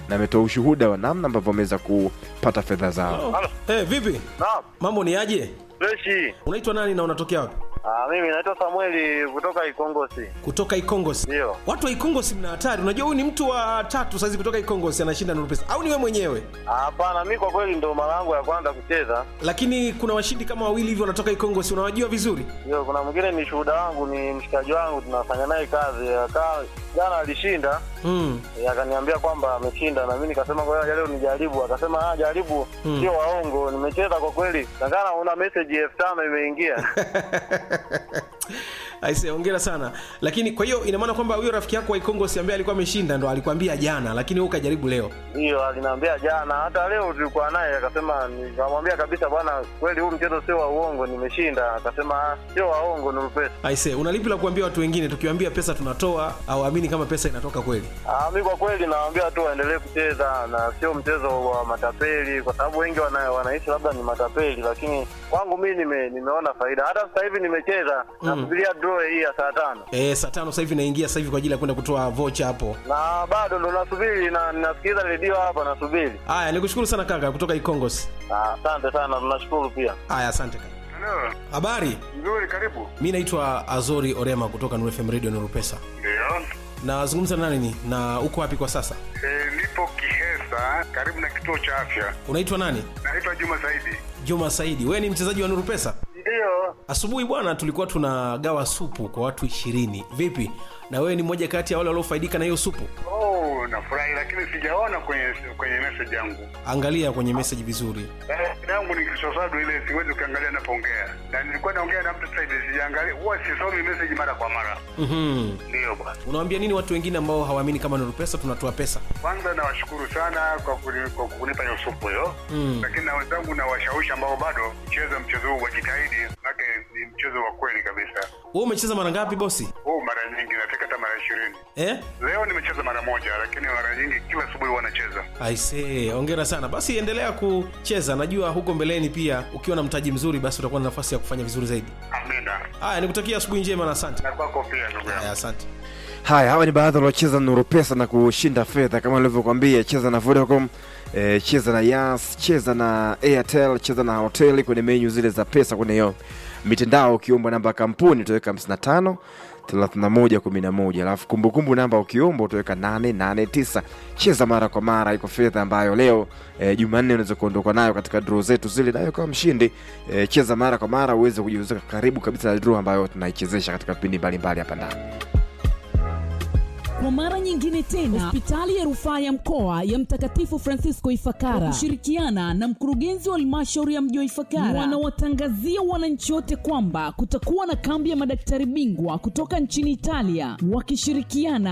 na ametoa ushuhuda wa namna ambavyo wameweza kupata fedha zao. Halo. hey, vipi Naam, mambo ni aje freshi. unaitwa nani na unatokea wapi Ah, mimi naitwa Samueli kutoka Ikongosi. kutoka ikongosi Ndio. watu wa ikongosi mna hatari unajua huyu ni mtu wa tatu saizi kutoka ikongosi anashinda nuru pesa au ni wewe mwenyewe Ah, Hapana, mi kwa kweli ndo mara yangu ya kwanza kucheza. lakini kuna washindi kama wawili hivi wanatoka ikongosi unawajua vizuri Ndio, kuna mwingine ni shuhuda wangu, ni mshikaji wangu, tunafanya naye kazi. Akaa jana alishinda, mm. eh, akaniambia kwamba ameshinda, na mimi nikasema kwa hiyo leo nijaribu. Akasema ah, jaribu, Mm. sio waongo. Nimecheza kwa kweli, nakana una message elfu tano imeingia. aise ongera sana lakini kwa hiyo ina maana kwamba huyo rafiki yako wa ikongosi ambaye alikuwa ameshinda ndo alikwambia jana lakini wewe ukajaribu leo Ndio, aliniambia jana, hata leo tulikuwa naye, akasema, nikamwambia kabisa, bwana, kweli huu mchezo sio wa uongo, nimeshinda. Akasema ah, sio waongo, ni pesa. aise unalipi la kuambia watu wengine tukiwaambia pesa tunatoa au amini kama pesa inatoka kweli Ah, mi kwa kweli nawaambia tu waendelee kucheza na sio mchezo wa matapeli, kwa sababu wengi wana, wanaishi labda ni matapeli, lakini kwangu mi nime, nimeona faida. Hata sasa hivi nimecheza Mm. nasubiria draw hii ya saa tano e, saa tano sasa hivi naingia sasa hivi kwa ajili ya kwenda kutoa vocha hapo na bado ndo nasubiri na nasikiliza redio hapa nasubiri. haya nikushukuru sana kaka kutoka ikongosi Ah, Asante sana, tunashukuru pia. haya asante kaka Halo, habari nzuri, karibu. mi naitwa azori orema kutoka Nuru fm radio Nuru pesa Ndio. nazungumza na nani na uko wapi kwa sasa E, nipo Kihesa, karibu na kituo cha afya. unaitwa nani Naitwa Juma Saidi. juma saidi wewe ni mchezaji wa nuru pesa Ndio. asubuhi bwana tulikuwa tunagawa supu kwa watu ishirini vipi na wewe ni mmoja kati ya wale waliofaidika na hiyo supu Oh, nafurahi, lakini sijaona kwenye kwenye message yangu. angalia kwenye meseji vizuri Eh, yangu ni kisosado ile, siwezi ukiangalia napoongea, na nilikuwa naongea na mtu sasa hivi, sijaangalia, huwa sisomi message mara kwa mara. mm-hmm. Ndio bwana. unawambia nini watu wengine ambao hawaamini kama nuru pesa tunatoa pesa Kwanza nawashukuru sana kwa kuni- kwa kunipa hiyo supu hiyo Mm. lakini na wenzangu na washawishi ambao bado mcheza mchezo huu wajitahidi, manake ni mchezo wa kweli kabisa. wewe umecheza mara ngapi bosi Huu mara nyingi nafika hata mara ishirini. eh? Leo nimecheza mara moja, lakini mara nyingi kila asubuhi huwa nacheza. aisee ongera sana basi endelea kucheza najua huko mbeleni pia ukiwa na mtaji mzuri basi utakuwa na nafasi ya kufanya vizuri zaidi Amina. haya nikutakia asubuhi njema na asante Na kwako pia ndugu yangu. haya asante Haya, hawa ni baadhi waliocheza Nuru Pesa na kushinda fedha kama nilivyokuambia. Cheza na Vodacom, eh, cheza na Yas, cheza na Airtel, cheza na hoteli kwenye menyu zile za pesa kwenye hiyo mitandao. Ukiomba namba ya kampuni utaweka 55 31 11, alafu kumbukumbu namba ukiomba utaweka 889. Cheza mara kwa mara, iko fedha ambayo leo eh, Jumanne unaweza kuondoka nayo katika draw zetu zile, nayo kama mshindi eh, cheza mara kwa mara uweze kujiuzika karibu kabisa na draw ambayo tunaichezesha katika vipindi mbalimbali hapa ndani. Kwa mara nyingine tena, hospitali ya rufaa ya mkoa ya Mtakatifu Francisco Ifakara kwa kushirikiana na mkurugenzi wa halmashauri ya mji wa Ifakara wanawatangazia wananchi wote kwamba kutakuwa na kambi ya madaktari bingwa kutoka nchini Italia wakishirikiana